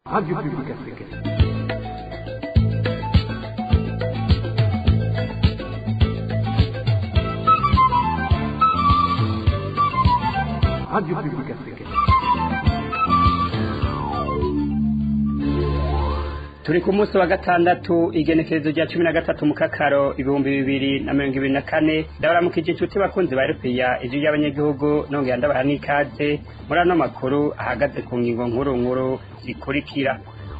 Radio Public Africaine. Radio Public Africaine. turi ku munsi wa gatandatu igenekerezo rya cumi na gatatu mu kakaro ibihumbi bibiri na mirongo ibiri na kane ndabaramukije inshuti bakunzi ba rupiya ijwi ry'abanyagihugu nongera ndabaha n'ikaze muri ano makuru ahagaze ku ngingo nkuru nkuru zikurikira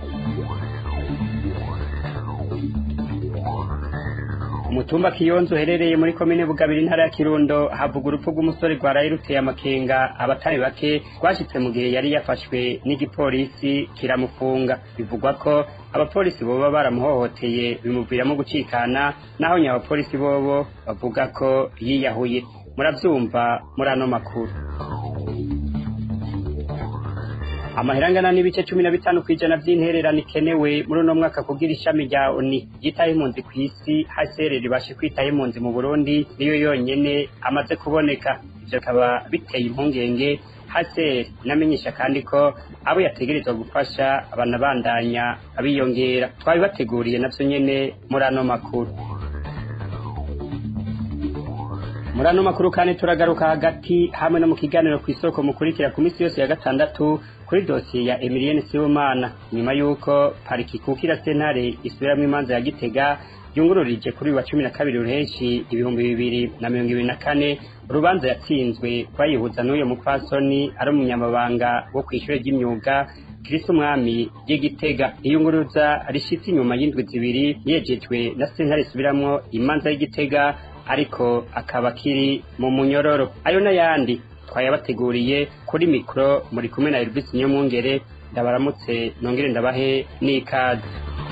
umutumba kiyonzo uherereye muri komine bugabira intara ya kirundo havuga urupfu rw'umusore rwaraye ruteye amakenga abatari bake rwashitse mu gihe yari yafashwe n'igipolisi kiramufunga bivugwa ko abapolisi boba baramuhohoteye bimuviramo gucikana naho nyabapolisi bobo bavuga ko yiyahuye muravyumva muri ano makuru amahera angana n'ibice cumi na bitanu kw'ijana vy'intererano ikenewe muri uno mwaka kugira ishami rya oni ryitaho impunzi kw'isi hcr ribashe kwitaho impunzi mu burundi niyo yonyene amaze kuboneka ivyo bikaba biteye impungenge hcr inamenyesha kandi ko abo yategerezwa gufasha banabandanya abiyongera twabibateguriye navyo nyene muri ano makuru muri ano makuru kandi turagaruka hagati hamwe no mu kiganiro ku isoko mukurikira ku minsi yose ya gatandatu kuri dosiye ya Emilienne Sibomana nyuma y'uko pariki kukira sentare isubiramwo imanza ya Gitega yungururije kuri uyu wa cumi na kabiri ruheshi ibihumbi bibiri na mirongo ibiri na kane urubanza yatsinzwe rwayihuza n'uyo mupfasoni ari umunyamabanga wo kw'ishure ry'imyuga kirisi umwami ry'igitega iyunguruza rishitse inyuma y'indwi zibiri yejejwe na sentare isubiramwo imanza y'igitega ariko akaba akiri mu munyororo ayo n'ayandi twayabateguriye kuri mikoro muri kumwe na Elvis Nyomwungere ndabaramutse nongere ndabahe n'ikaze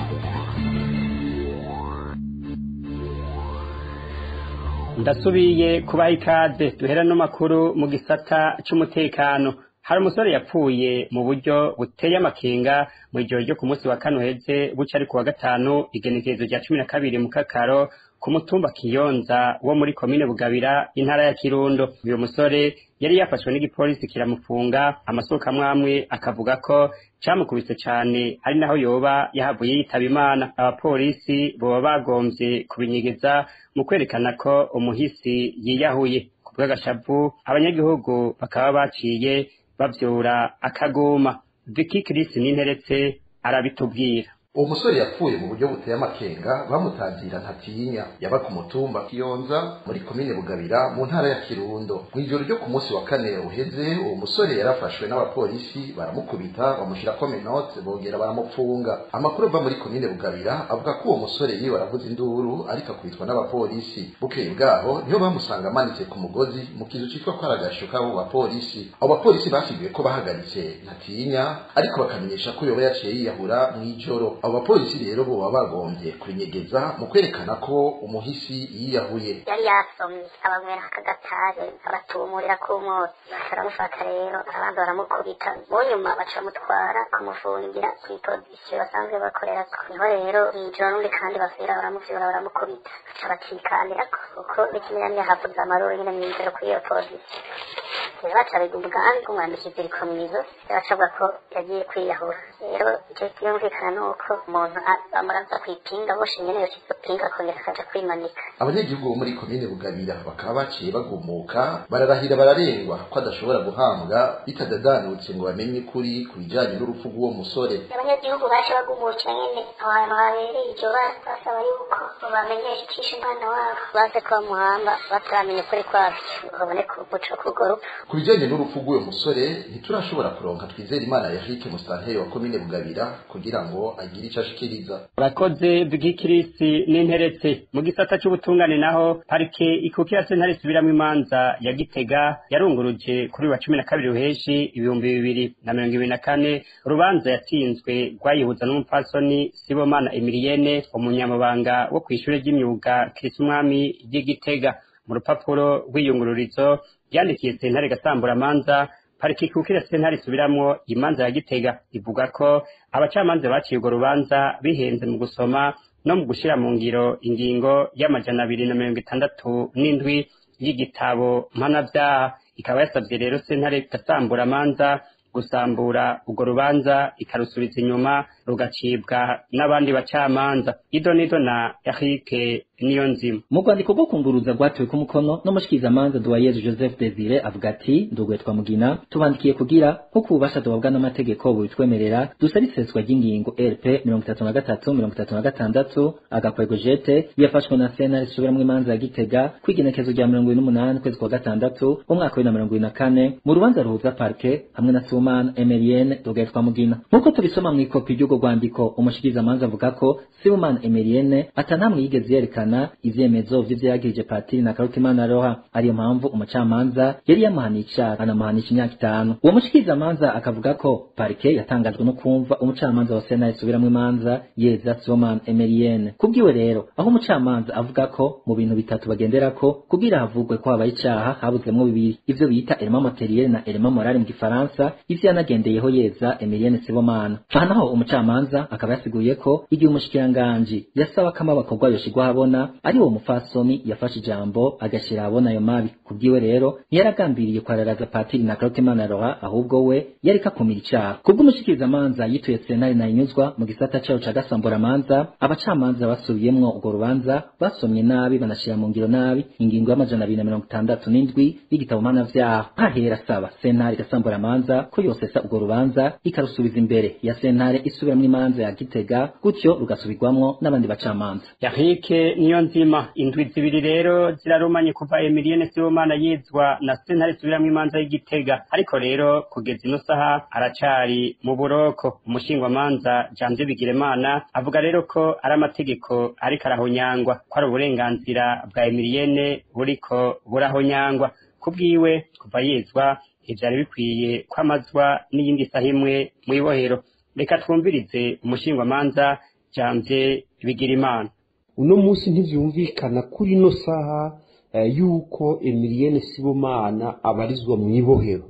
ndasubiye kubaha ikaze duhera no makuru mu gisata c'umutekano hari umusore yapfuye mu buryo buteye amakenga mu ijoro ryo ku munsi wa kane uheze buca ari ku wa gatanu igenekerezo rya cumi na kabiri mu kakaro ku mutumba kiyonza wo muri komine bugabira intara ya kirundo uyu musore yari yafashwe n'igipolisi kiramufunga amasoko amwamwe akavuga ko camukubise cane ari naho yoba yahavuye yitaba imana abapolisi boba bagomvye kubinyegeza mu kwerekana ko umuhisi yiyahuye ku bw'agashavu abanyagihugu bakaba baciye bavyura akaguma Vicky Chris ninteretse arabitubwira uwo musore yapfuye mu buryo buteye amakenga bamutangira ntatinya yaba ku mutumba kiyonza muri komine bugabira mu ntara ya kirundo mu ijoro ryo ku munsi wa kane uheze uwo musore yarafashwe n'abapolisi baramukubita bamushyirako menote bongera baramupfunga amakuru ava muri komine bugabira avuga ko uwo musore yiwe aravuza induru ariko akubitwa n'abapolisi bukeye bwaho niho bamusanga amanitse ku mugozi mu kizu citwa ko ari agasho k'abo bapolisi abo bapolisi basiguye ko bahagaritse ntatinya ariko bakamenyesha ko yoba yaciye yiyahura mw'ijoro abo bapolisi rero boba bagombye kurinyegeza mu kwerekana ko umuhisi yiyahuye yari yasomye abanywera akagatare abatumurira ku mwotsi baramufata rero abandi baramukubita mu nyuma baca mutwara kumufungira kw'ipozisiyo basanzwe bakorerako niho rero mw'ijoro n'undi kandi basubira baramuvyura baramukubita baca bacikandirako kuko n'ikimenyane havuze amaruru nyene mw'ijoro kuri iyo pozisiyo rero baca biga umugambi umwandika iziriko mw'izosi bacavuga ko yagiye kwiyahura rero ico kiyumvikana nuko umuntu bamuraza kw'ipinga boshe nyene yoca izo pinga akongera akaja kwimanika abanyagihugu bo muri komine bugabira bakaba baciye bagumuka bararahira bararengwa ko adashobora guhambwa bitadadanutse ngo bamenye ukuri ku bijanye n'urupfu rw'uwo musore abanyagihugu baje bagumukira nyene aho hantu habereye iryo bara basaba yuko bamenyesha icisha umwana wabo baze ko bamuhamba bataramenya ukuri kwavyo ngo babone umuco k'urwo rupfu ku bijanye n'urupfu rw'uwo musore ntiturashobora kuronka twizera imana yahike musitanteri wa komine bugabira kugira ngo agire ico ashikiriza urakoze bw'ikirisi n'interetse mu gisata c'ubutungane naho parike ikukira sentare isubiramwo imanza ya gitega yarunguruje kuri wa cumi na kabiri ruheshi ibihumbi bibiri na mirongo ibiri na kane urubanza yatsinzwe rwayihuza n'umupfasoni sibomana emilienne umunyamabanga wo kw'ishure ry'imyuga kirisi umwami ry'igitega mu rupapuro rw'iyungururizo yandikiye sentare gasamburamanza pariki kukira sentare isubiramwo imanza ya gitega ivuga ko abacamanza baciye urwo rubanza bihenze mu gusoma no mu gushira mu ngiro ingingo y'amajana abiri na mirongo itandatu n'indwi y'igitabo mpanavyaha ikaba yasavye rero sentare gasamburamanza gusambura urwo rubanza ikarusubiza inyuma rugacibwa n'abandi bacamanza ido nido na Eric niyo nzima mu rwandiko rwo kunguruza rwatuwe ku mukono n'umushikirizamanza duwayezu joseph desire avuga ati ndugwe twamugina tubandikiye kugira nk'uko ububasha duhabwa n'amategeko bubitwemerera dusaba iseswa ry'ingingo rp mirongo itatu na gatatu mirongo itatu na gatandatu agakwego jete yafashwe na sena risubiramwo imanza ya gitega kw'igenekezo rya mirongo ibiri n'umunani ukwezi kwa gatandatu umwaka w'ibiri na mirongo ibiri na kane mu rubanza ruhuza parke hamwe na sumana emerienne dugaye twamugina nk'uko tubisoma mu ikopi ry'urwo rwandiko umushikirizamanza avuga ko sumana emerienne atanamwe yigeze yerekana ivyemezo vy'ivyo yagirije patiri na karutimana roha ariyo mpamvu umucamanza yari yamuhaniye icaha anamuhanisha imyaka itanu uwo mushikirizamanza akavuga ko parike yatangajwe no kumva umucamanza wa sena isubiramwo imanza yeza sumana emerienne kubwiwe rero aho umucamanza avuga ko mu bintu bitatu bagenderako kugira havugwe ko habaye icaha habuzemwo bibiri ivyo bita element materiel na element moral mu gifaransa ivyo yanagendeyeho yeza emerienne sibomana aha naho umucamanza akaba yasiguye ko igihe umushikiranganji yasaba ko amabakorwa yoshigwa ahabona ari uwo mufasoni yafashe ijambo agashira ahabona ayo mabi kubwiwe rero ntiyaragambiriye kwararaza patiri na karutimana roha ahubwo we yariko akumira icaha kubw'umushikirizamanza yituye senari nayinyuzwa mu gisata cayo ca gasamburamanza abacamanza basubiyemwo urwo rubanza basomye nabi banashira mu ngiro nabi ingingo y'amajana abiri na mirongo itandatu n'indwi y'igitabo mpanavyaha hahera asaba sentare gasamburamanza ko yosesa urwo rubanza ikarusubiza imbere ya sentare isubiramwo imanza ya gitega gutyo rugasubirwamwo n'abandi bacamanza Eric niyo nzima indwi zibiri rero zirarumanye kuva Emilienne Sibomana yizwa na sentare isubiramwo imanza y'igitega ariko rero kugeza ino saha aracari mu buroko umushingwamanza Janvier Bigiremana avuga rero ko ari amategeko ariko arahonyangwa ko ari uburenganzira bwa Emilienne buriko burahonyangwa kubwiwe kuva yizwa ivyari bikwiye kwamazwa n'iyindi saha imwe mw'ibohero reka twumvirize umushingwamanza Janvier Bigirimana uno munsi ntivyumvikana kuri ino saha eh, yuko Emilienne Sibomana abarizwa mu ibohero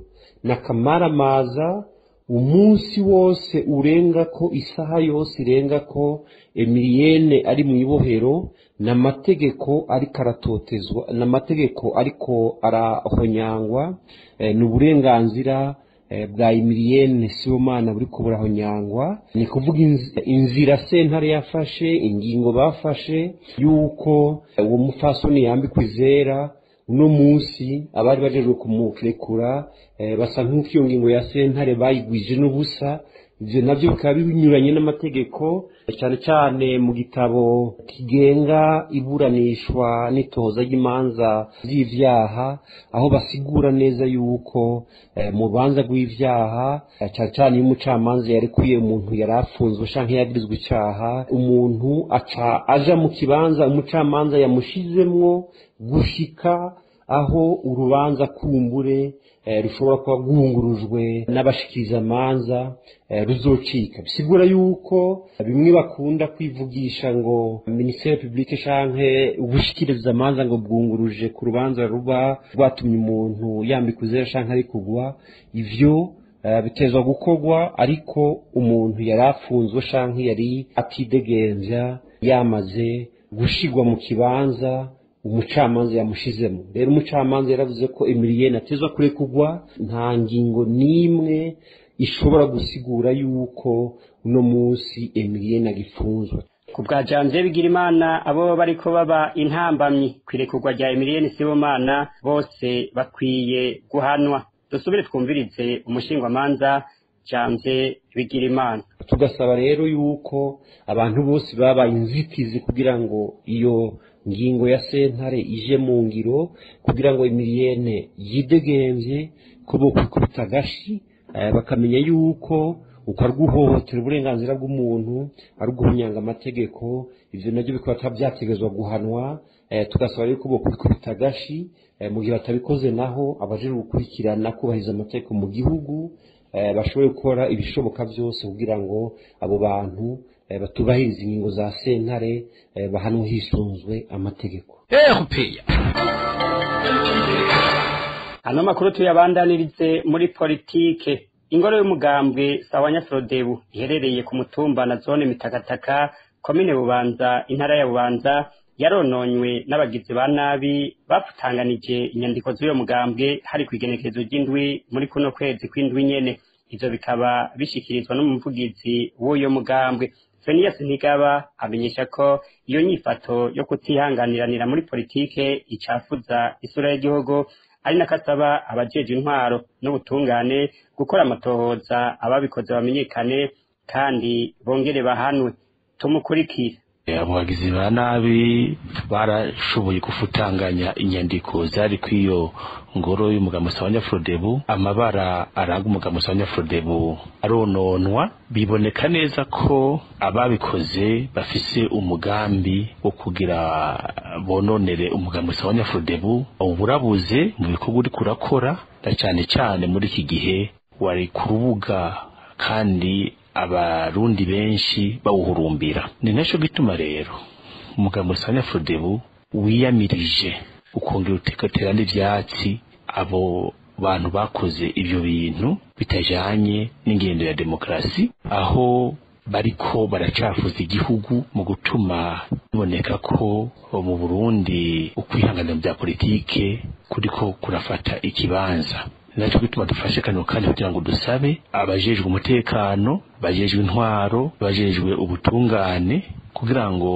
nakamaramaza umunsi wose urenga ko isaha yose irenga ko Emilienne ari mu ibohero n'amategeko ariko aratotezwa n'amategeko ariko arahonyangwa eh, ni uburenganzira eh, bwa Emilienne Sibomana buriko burahonyangwa ni kuvuga inzi- inzira sentare yafashe ingingo bafashe yuko eh, uwo mufasoni yambikwa izera uno munsi abari bajejwe kumurekura eh, basa nk'uko iyo ngingo ya sentare bayigwije n'ubusa ivyo navyo bikaba binyuranye n'amategeko cyane cyane mu gitabo kigenga iburanishwa n'itohoza ry'imanza z'ivyaha aho basigura neza yuko eh, mu rubanza rw'ivyaha eh, cyane cyane iyo umucamanza yarekuye umuntu yari afunzwe canke yagirizwa icaha umuntu aca aja mu kibanza umucamanza yamushizemwo gushika aho urubanza kumbure eh, rushobora kuba rwungurujwe n'abashikirizamanza eh, ruzocika bisigura yuko bimwe bakunda kwivugisha ngo ministere publique canke ubushikirizamanza ngo bwunguruje ku rubanza ruba rwatumye umuntu yambika uzera canke ari kugwa ivyo eh, bitezwa gukorwa ariko umuntu yari afunzwe canke yari atidegemvya yamaze gushigwa mu kibanza umucamanza yamushizemo rero umucamanza yaravuze ko Emilienne atezwa kurekugwa nta ngingo n'imwe ishobora gusigura yuko uno munsi Emilienne agifunzwe ku bwa Janvier Bigirimana abo bariko baba intambamyi kwirekurwa rya Emilienne Sibomana bose bakwiye guhanwa dusubire twumvirize umushingwamanza Janvier Bigirimana tugasaba rero yuko abantu bose babaye inzitizi kugira ngo iyo ngingo ya sentare ije mu ngiro kugira ngo Emilienne yidegemvye ko bokwikubita agashi eh, bakamenya yuko uko ari guhohotera uburenganzira bw'umuntu ari uguhunyanga amategeko ivyo navyo bikaba byategezwa guhanwa eh, tugasaba rero ko bokwikubita agashi eh, mu gihe batabikoze naho abajejwe gukurikirana kubahiriza amategeko mu gihugu eh, bashobore gukora ibishoboka byose kugira ngo abo bantu eh, batubahiriza ingingo za sentare eh, bahanwe hisunzwe amategeko ano makuru tuyabandanirize muri politike ingoro y'umugambwe sawanya frodebu iherereye ku mutumba na zone mitakataka komine bubanza intara ya bubanza yarononywe n'abagizi ba nabi bafutanganije inyandiko z'uyo mugambwe hari ku igenekerezo ry'indwi muri kuno kwezi kw'indwi nyene ivyo bikaba bishikirizwa n'umuvugizi w'uyo mugambwe Fenias Ntigaba amenyesha ko iyo nyifato yo kutihanganiranira muri politike icafuza isura y'igihugu ari nakasaba abajeje intwaro n'ubutungane gukora amatohoza ababikoze bamenyekane kandi bongere bahanwe tumukurikire abo bagizi ba nabi barashoboye gufutanganya inyandiko zari kw'iyo ngoro y'umugabo wa Frodebu amabara aranga umugabo wa Frodebu arononwa biboneka neza ko ababikoze bafise umugambi wo kugira bononere umugabo wa Frodebu uburabuze mu bikorwa uri kurakora na cyane cyane muri iki gihe wari ku rubuga kandi abarundi benshi bawuhurumbira ni nacyo gituma rero umugabo wa Frodebu wiyamirije ukongera utekatera n'ibyatsi abo bantu bakoze ibyo bintu bitajanye n'ingendo ya demokarasi aho bariko baracafuza igihugu mu gutuma biboneka ko mu Burundi ukwihangana bya politike kuriko kurafata ikibanza nacyo gituma dufashe kano kandi kugira ngo dusabe abajejwe umutekano bajejwe intwaro bajejwe ubutungane kugira ngo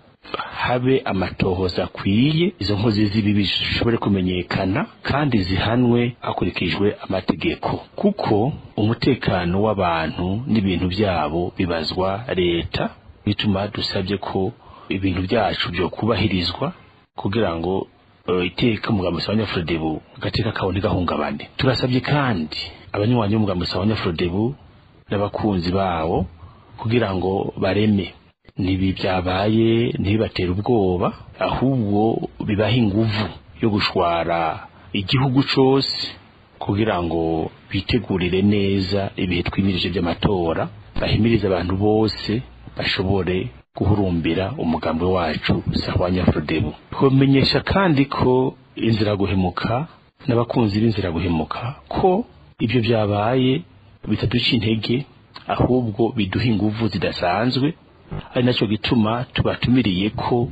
habe amatohoza akwiye izo nkozi z'ibibi zishobore kumenyekana kandi zihanwe hakurikijwe amategeko kuko umutekano w'abantu n'ibintu byabo bibazwa leta bituma dusabye ko ibintu byacu byo kubahirizwa kugira ngo iteka umugambi wa Frodebu agateka kawo ntigahungabane turasabye kandi abanywanyi b'umugambi wa Frodebu n'abakunzi bawo kugira ngo bareme nibi byabaye ntibibatera ubwoba ahubwo bibaha inguvu yo gushwara igihugu cyose kugira ngo bitegurire neza ibihe twimirije by'amatora bahimirize abantu bose bashobore guhurumbira umugambi wacu sahwanya Frodebu kumenyesha kandi ko inzira guhemuka n'abakunzi b'inzira guhemuka ko ibyo byabaye bitaduca intege ahubwo biduha inguvu zidasanzwe ari nacyo gituma tubatumiriye ko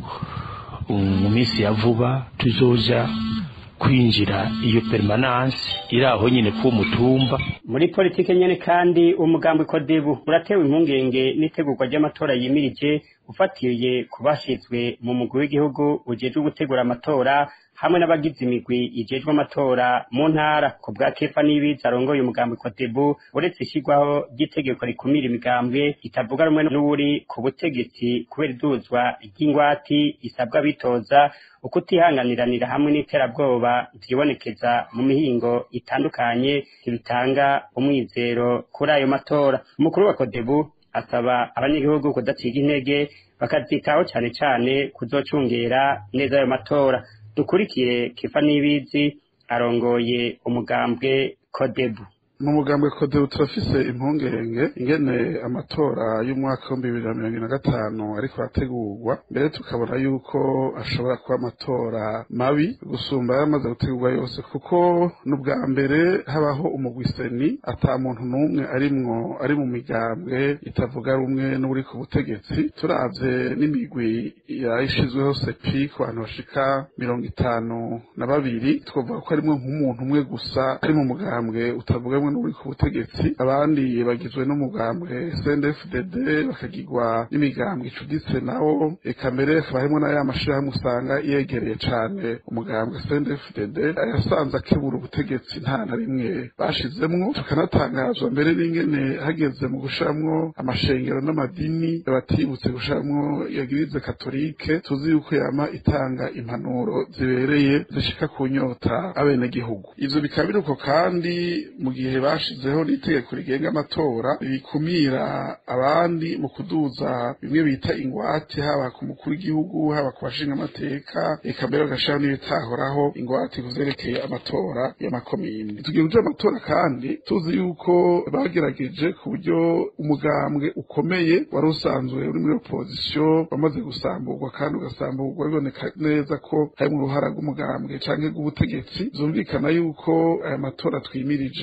mu minsi ya vuba tuzoja kwinjira iyo permanence iri aho nyine ku mutumba muri politike nyene kandi umugambi kodebu uratewe impungenge n'itegurwa ry'amatora yimirije ufatiye ku bashizwe mu mugwi w'igihugu ujejwe gutegura amatora hamwe n'abagize imigwi ijejwe amatora mu ntara ku bwa kefa n'ibiza arongoye umugambi kodebu uretse ishyirwaho ry'itegeko rikumira imigambwe itavuga rumwe n'uri ku butegetsi kubera iduzwa ry'ingwati isabwa bitoza ukutihanganiranira hamwe n'iterabwoba vyibonekeza mu mihingo itandukanye ntibitanga umwizero kuri ayo matora umukuru wa kodebu asaba abanyagihugu kudaciga intege bakazitaho cane cane kuzocungera neza ayo matora dukurikire kifa n'ibizi arongoye umugambwe kodebu mu mugambwe kodebu turafise impungenge ingene amatora y'umwaka w'ibihumbi bibiri na mirongo ine na gatanu ariko arategurwa mbere tukabona yuko ashobora kuba amatora mabi gusumba yamaze gutegurwa yose kuko n'ubwa mbere habaho umugwiseni ata muntu n'umwe arimwo ari mu migambwe itavuga rumwe n'uri ku butegetsi turavye n'imigwi yayishizweho sepi ku bantu bashika mirongo itanu na babiri twavuga ko harimwo nk'umuntu umwe gusa ari mu mugambwe utavuga rumwe n'uri ku butegetsi abandi bagizwe n'umugambwe CNDD-FDD bakagirwa n'imigambwe icuditse nawo eka mbere hakaba harimwo na ya mashirahamwe usanga yegereye cane umugambwe CNDD-FDD yasanze akebura ubutegetsi nta na rimwe bashizemwo tukanatangazwa mbere n'ingene hageze mu gushiramwo amashengero n'amadini batibutse gushiramwo yagirize katolike tuzi yuko yama itanga impanuro zibereye zishika ku nyota abenegihugu ivyo bikaba biruko kandi mu gihe bashizeho n'itegeko rigenga amatora rikumira abandi mu kuduza bimwe bita ingwate haba ku mukuru w'igihugu haba ku bashinga amateka eka mbere bagashiraho n'ibitahoraho ingwate kuvyerekeye amatora y'amakomini tugiye kuja amatora kandi tuzi yuko bagerageje ku buryo umugambwe ukomeye wari usanzwe uri muri opozisiyo wamaze gusamburwa kandi ugasamburwa biboneka neza ko harimwo uruhara rw'umugambwe canke rw'ubutegetsi vyumvikana yuko aya matora twimirije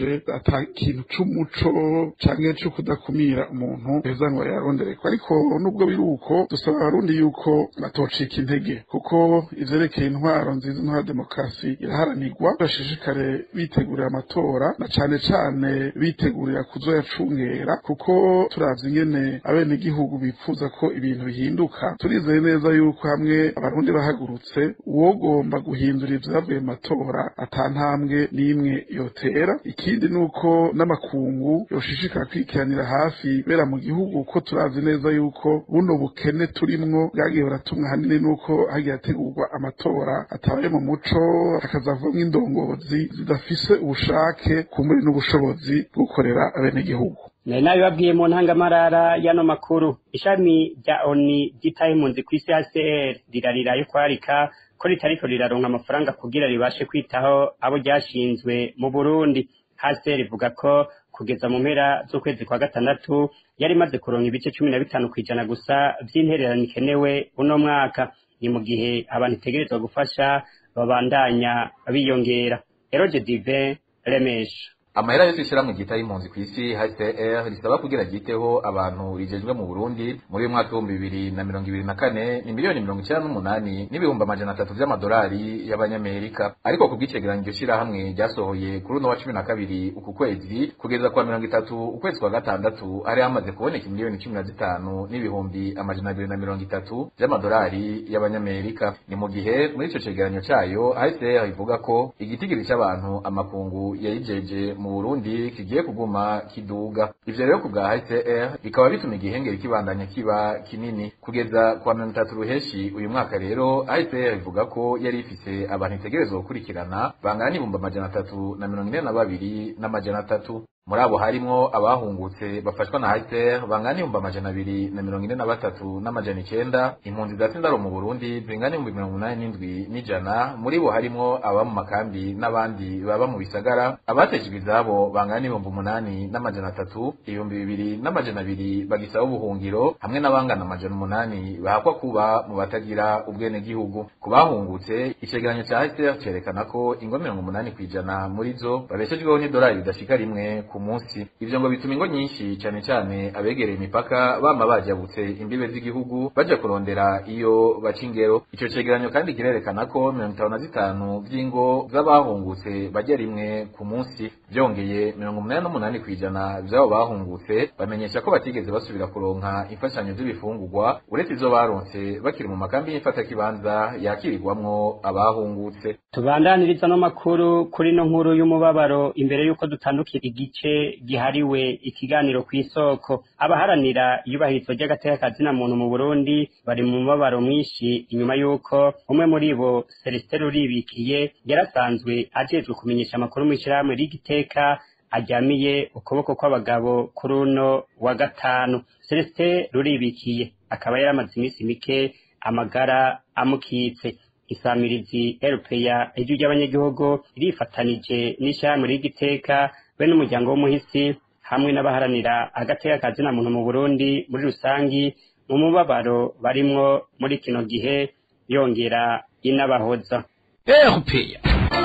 ata kintu c'umuco canke co kudakumira umuntu heza ngo yarondereko ariko nubwo biri uko dusaba abarundi yuko batocika intege kuko ivyerekeye intwaro nziza intwaro ya demokarasi iraharanirwa bashishikare bitegurira amatora na cane cane bitegurira kuzoyacungera kuko turavye ingene abenegihugu bifuza ko ibintu bihinduka turizeye neza yuko hamwe abarundi bahagurutse uwogomba guhindura ivyavuye mu matora ata ntambwe n'imwe yotera ikindi nuko n'amakungu yoshishikara kwikiranira hafi bera mu gihugu ko turazi neza yuko buno bukene turimwo bwagiye buratumwa hanini nuko hagiye hategurwa amatora atabaye mu muco hakazavamwo indongozi zidafise ubushake kumuri n'ubushobozi bwo gukorera abenegihugu nari nabibabwiye mu ntangamarara y'ano makuru ishami rya oni ryitaye impunzi ku isi hcr rirarira yo kwarika ko ritariko riraronka amafaranga kugira ribashe kwitaho abo ryashinzwe mu burundi hcr ivuga ko kugeza mu mpera z'ukwezi kwa gatandatu yari imaze kuronka ibice cumi na bitanu kw'ijana gusa vy'intererano ikenewe uno mwaka ni mu gihe abantu itegerezwa gufasha babandanya biyongera eroge dive remesha amahera yose ishyirahamwe ryita y'impunzi ku isi HCR risaba kugira ryiteho abantu rijejwe mu Burundi muri uyu mwaka w'ibihumbi bibiri na mirongo ibiri na kane ni miliyoni mirongo icyenda n'umunani n'ibihumbi amajana atatu vy'amadolari y'abanyamerika ariko ku bw'icegeranyo iryo shirahamwe ryasohoye kuri uno wa cumi na kabiri uku kwezi kugeza kwa mirongo itatu ukwezi kwa gatandatu hari hamaze kuboneka miliyoni cumi na zitanu n'ibihumbi amajana abiri na mirongo itatu vy'amadolari y'abanyamerika ni mu gihe muri ico cegeranyo cayo HCR ivuga ko igitigiri c'abantu amakungu yayijeje mu Burundi kigiye kuguma kiduga ivyo rero ku bwa HCR bikaba bituma igihengeri kibandanya kiba kinini kugeza kwa mirongo itatu ruheshi uyu mwaka rero HCR ivuga ko yari ifise abantu itegerezwa gukurikirana bangana n'ibihumbi amajana atatu na mirongo ine na babiri n'amajana atatu muri abo harimwo abahungutse bafashwa na HCR bangana n'ibihumbi amajana abiri na mirongo ine na batatu n'amajana icenda impunzi za sindaro mu Burundi zingana n'ibihumbi mirongo umunani n'indwi n'ijana muri bo harimwo ababa mu makambi n'abandi baba mu bisagara abateshejwe izabo bangana n'ibihumbi umunani n'amajana atatu ibihumbi bibiri n'amajana abiri bagisaba ubuhungiro hamwe n'abangana amajana umunani bahakwa kuba mu batagira ubwenegihugu ku bahungutse icegeranyo ca HCR cerekana ko ingo mirongo umunani kw'ijana muri zo babeshejweho n'idolari ridashika rimwe ku munsi ivyo ngo bituma ingo nyinshi cane cane abegereye imipaka bama bajabutse imbibe z'igihugu baja kurondera iyo baca ingero ico cegeranyo kandi kirerekana ko mirongo itanu na zitanu vy'ingo z'abahungutse bajya rimwe ku munsi vyongeye mirongo umunani n'umunani kw'ijana vy'abo bahungutse bamenyesha ko batigeze basubira kuronka imfashanyo z'ibifungurwa uretse izo baronse bakiri mu makambi y'imfatakibanza yakirirwamwo abahungutse tubandaniriza no makuru kuri no nkuru y'umubabaro imbere y'uko dutandukira igice gihariwe ikiganiro ku isoko abaharanira iyubahirizwa ry'agateka kazina muntu mu Burundi bari mu mubabaro mwinshi inyuma y'uko umwe muri bo Celestin Ruribikiye yarasanzwe ajejwe kumenyesha amakuru mu ishyirahamwe rigiteka ajyamiye ukuboko kw'abagabo kuri uno wa gatanu Celestin Ruribikiye akaba yaramaze iminsi mike amagara amukitse isamirizi erupeya ijwi ry'abanyagihugu rifatanije n'ishyirahamwe ry'igiteka be n'umuryango w'umuhisi hamwe n'abaharanira agateka kazina muntu mu Burundi muri rusangi mu mubabaro barimwo muri kino gihe yongera inabahoza erupeya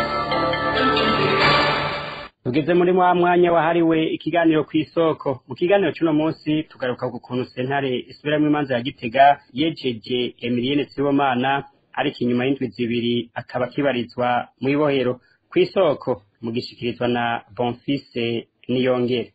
tugeze muri wa mwanya wahariwe ikiganiro ku isoko mu kiganiro cy'uno munsi tugaruka ku kuntu sentare isubiramo imanza ya gitega yejeje emilienne sibomana ariko inyuma y'indwi zibiri akaba akibarizwa mu ibohero ku isoko mu gishikirizwa na bonfise niyongere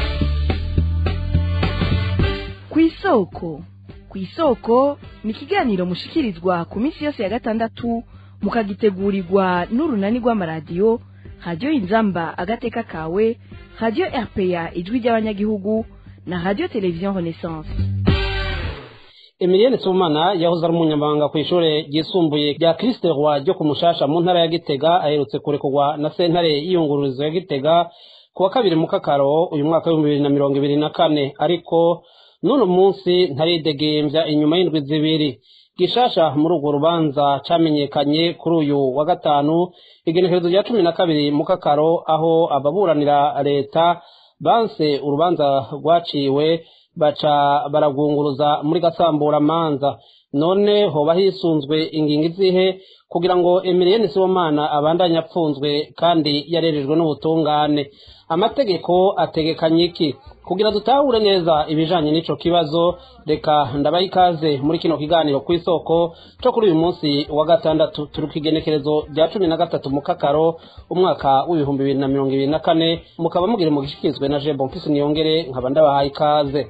ku isoko ku isoko ni ikiganiro mushikirizwa ku minsi yose ya gatandatu mukagitegurirwa n'urunani rw'amaradiyo radiyo inzamba agateka kawe radiyo rpa ijwi ry'abanyagihugu na radiyo televiziyo renaissance Emilienne Sumana yahoze ari umunyamabanga ku ishure ryisumbuye rya Christ Roi ryo ku Mushasha mu ntara ya Gitega aherutse kurekurwa na sentare y'iyungururizo ya Gitega ku wa kabiri mu kakaro uyu mwaka w'ibihumbi bibiri na mirongo ibiri na kane ariko n'uno munsi ntaridegembya inyuma y'indwi zibiri gishasha muri urwo rubanza camenyekanye kuri uyu wa gatanu igenekerezo rya cumi na kabiri mu kakaro aho ababuranira leta banse urubanza rwaciwe baca baragwunguruza muri gasamburamanza none hoba hisunzwe ingingo izihe kugira ngo Emilienne Sibomana abandanye apfunzwe kandi yarerejwe n'ubutungane amategeko ategekanye iki kugira dutahure neza ibijanye n'ico kibazo reka ndabaha ikaze muri kino kiganiro ku isoko co kuri uyu munsi wa gatandatu turi ku igenekerezo rya cumi na gatatu mu kakaro umwaka w'ibihumbi bibiri na mirongo ibiri na kane mukaba mugire mu gishikirizwe na je bonfisi niyongere nkaba ndabahaye ikaze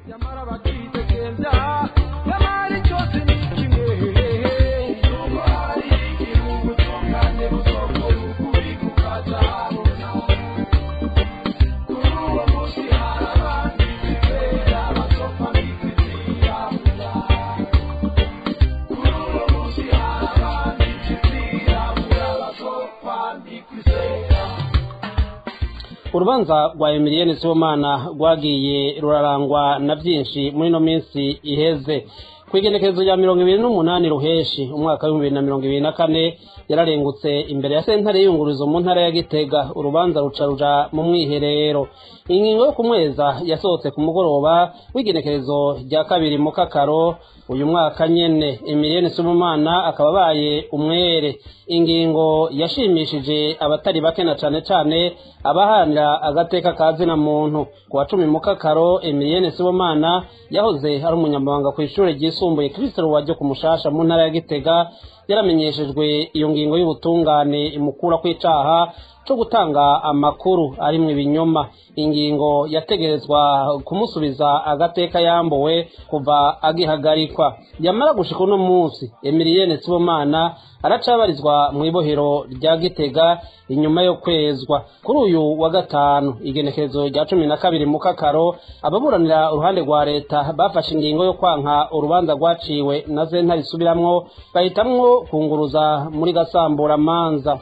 urubanza rwa Emilienne Sibomana rwagiye rurarangwa na byinshi muri ino minsi iheze ku igenekerezo rya mirongo ibiri n'umunani ruheshi umwaka w'ibihumbi bibiri na mirongo ibiri na kane yararengutse imbere ya sentare y'iyungurizo mu ntara ya gitega urubanza ruca ruja mu mwiherero ingingo yo kumweza yasohotse ku mugoroba w'igenekerezo rya kabiri mu kakaro uyu mwaka nyene Emilienne Sibomana akaba abaye umwere ingingo yashimishije abatari bake na cane cane abahanira agateka ka zina muntu ku wa cumi mu kakaro Emilienne Sibomana yahoze ari umunyamabanga ku ishure ryisumbuye Kristo Ruwaje ku Mushasha mu ntara ya Gitega yaramenyeshejwe iyo ngingo y'ubutungane imukura kw'icaha co gutanga amakuru arimwo ibinyoma ingingo yategerezwa kumusubiza agateka yambuwe kuva agihagarikwa yamara gushika uno munsi Emilienne Sibomana aracabarizwa mu ibohero rya Gitega inyuma yo kwezwa kuri uyu wa gatanu igenekerezo rya cumi na kabiri mu kakaro ababuranira uruhande rwa leta bafashe ingingo yo kwanka urubanza rwaciwe na sentare isubiramwo bahitamwo kunguruza muri gasambura manza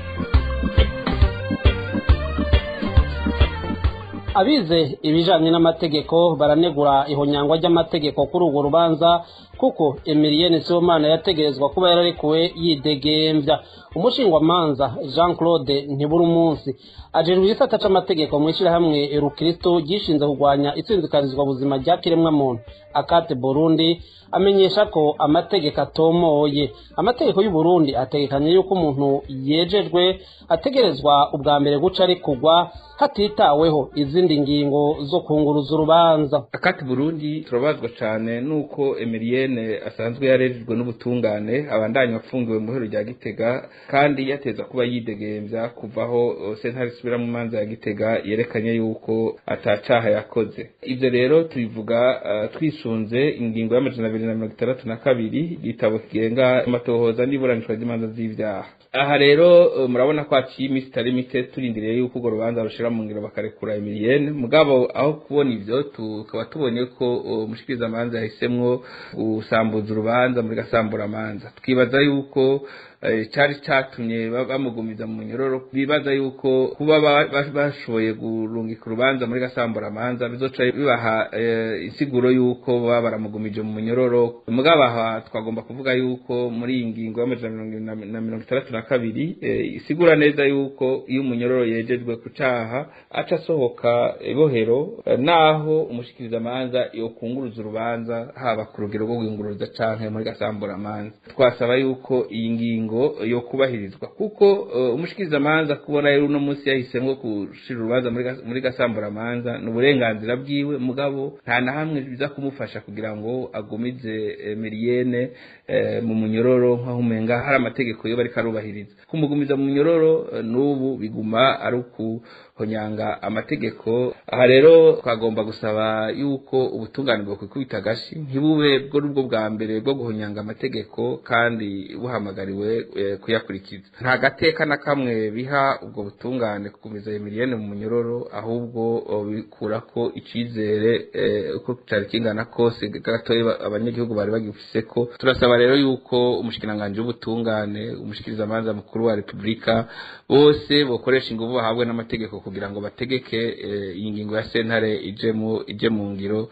abize ibijanye n'amategeko baranegura ihonyangwa ry'amategeko kuri urwo rubanza kuko Emilienne Sibomana yategerezwa kuba yararekuwe yidegemvya umushingwamanza Jean Claude ntiburi umunsi ajejwe igisata c'amategeko mw'ishirahamwe Rukristo gishinze kurwanya itsinzikarizwa buzima rya kiremwa muntu akate Burundi amenyesha ko amategeko atomoye amategeko y'u Burundi ategekanye yuko umuntu yejejwe ategerezwa ubwa mbere guca ari kugwa hatitaweho izindi ngingo zo kunguruza urubanza akati Burundi turabazwa cyane nuko Emilienne asanzwe yarejejwe n'ubutungane abandanya afungiwe mu hero rya Gitega kandi yateza kuba yidegemvya kuvaho sentare isubira mu manza ya Gitega yerekanye yuko atacaha yakoze ivyo rero tubivuga uh, twisunze ingingo y'amajana abiri na mirongo itandatu na kabiri igitabo kigenga amatohoza n'iburanishwa ry'imanza z'ivyaha aha rero uh, murabona ko haciye iminsi itari mike turindiriye yuko urwo rubanza rushira mu ngiro bakarekura Emilienne mugabo aho kubona ivyo tukaba tubonye ko umushikiriza uh, amanza yahisemwo gusambuza urubanza muri gasambura amanza twibaza yuko cyari cyatumye bamugumiza mu nyororo bibaza yuko kuba bashoboye gurungika urubanza muri gasambura amanza bizoca bibaha insiguro yuko baba baramugumije mu munyororo mugabo aha twagomba kuvuga yuko muri iyi ngingo y'amajana na mirongo itandatu na kabiri isigura neza yuko iyo umunyororo yejejwe ku caha aca asohoka ibohero naho umushikiriza amanza yokunguruza urubanza haba ku rugero rwo guhinguruza canke muri gasambura amanza twasaba yuko iyi ngingo yo kubahirizwa kuko umushikiriza amanza kubona rero uno munsi yahisemwo gushira urubanza muri gasambura amanza ni uburenganzira bwiwe mugabo nta na hamwe biza kumufasha kugira ngo agumize Emilienne mu munyororo nk'aho umenga hari amategeko yo bariko arubahiriza kumugumiza mu munyororo n'ubu biguma ari ukuhonyanga amategeko aha rero twagomba gusaba yuko ubutungane bwo kwikubita agashi ntibube bwo nubwo bwa mbere bwo guhonyanga amategeko kandi buhamagariwe kuyakurikiza nta gateka na kamwe biha ubwo butungane kugumiza Emilienne mu munyororo ahubwo bikura ko icizere uko cyari kingana kose gatoya abanyagihugu bari bagifise ko turasaba rero yuko umushikiranganji w'ubutungane umushikiriza amanza mukuru wa repubulika bose bokoresha ingufu bahabwe n'amategeko kugira ngo bategeke iyi ngingo ya sentare ije mu ije mu ngiro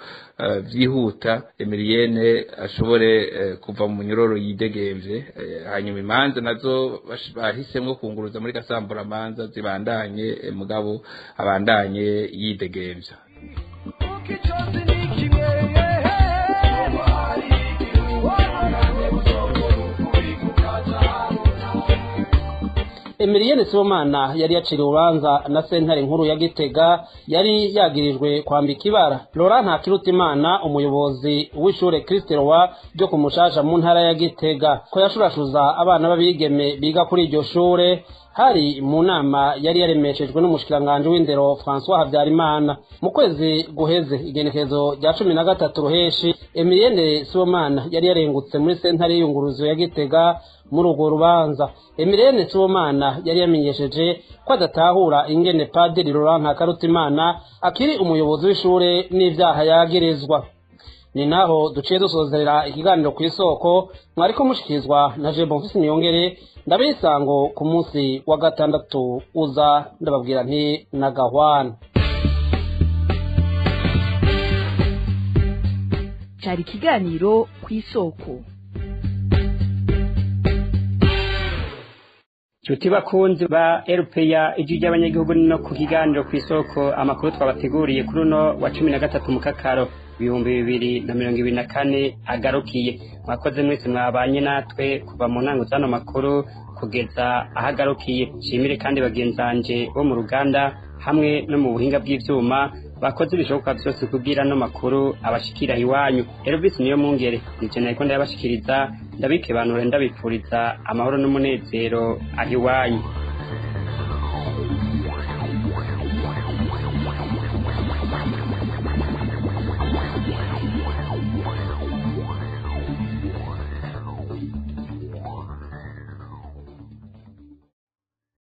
byihuta Emilienne ashobore kuva mu munyororo yidegemvye hanyuma imanza nazo bahisemo kunguruza muri gasambura amanza zibandanye mugabo abandanye yidegemvya Emilienne Sibomana yari yaciriwe urubanza na sentare nkuru ya Gitega yari yagirijwe kwambika ibara Laurent Ntakirutimana umuyobozi w'ishure Christ Roi ryo ku Mushasha mu ntara ya Gitega ko yashurashuza abana b'abigeme biga kuri iryo shure hari mu nama yari yaremeshejwe n'umushikiranganje w'indero François Habyarimana mu kwezi guheze igenekezo rya cumi na gatatu ruheshi Emilienne Sibomana yari yarengutse muri sentare y'iyunguruzo ya Gitega muri urwo rubanza Emilienne Sibomana yari yamenyesheje ko adatahura ingene Padiri Laurent Ntakarutimana akiri umuyobozi w'ishure n'ivyaha yagirizwa ni naho duciye dusozera ikiganiro ku isoko mwariko mushikirizwa na je bonfisi niyongere ndabisango ku munsi wa gatandatu uza ndababwira nti na gahwana cyari ikiganiro ku isoko Chuti bakunzi ba RPA ijwi ry'abanyagihugu no ku kiganiro ku isoko amakuru twabateguriye kuri uno wa cumi na gatatu mukakaro ibihumbi bibiri na mirongo ibiri na kane agarukiye mwakoze mwese mwabanye natwe kuva mu ntango z'ano makuru kugeza aho agarukiye nshimire kandi bagenzanje bo mu ruganda hamwe no mu buhinga bw'ivyuma bakoze ibishoboka byose kugira no makuru abashikira iwanyu Elvis niyo mungere nije nariko ndabashikiriza ndabikebanura ndabipfuriza amahoro n'umunezero aho iwanyu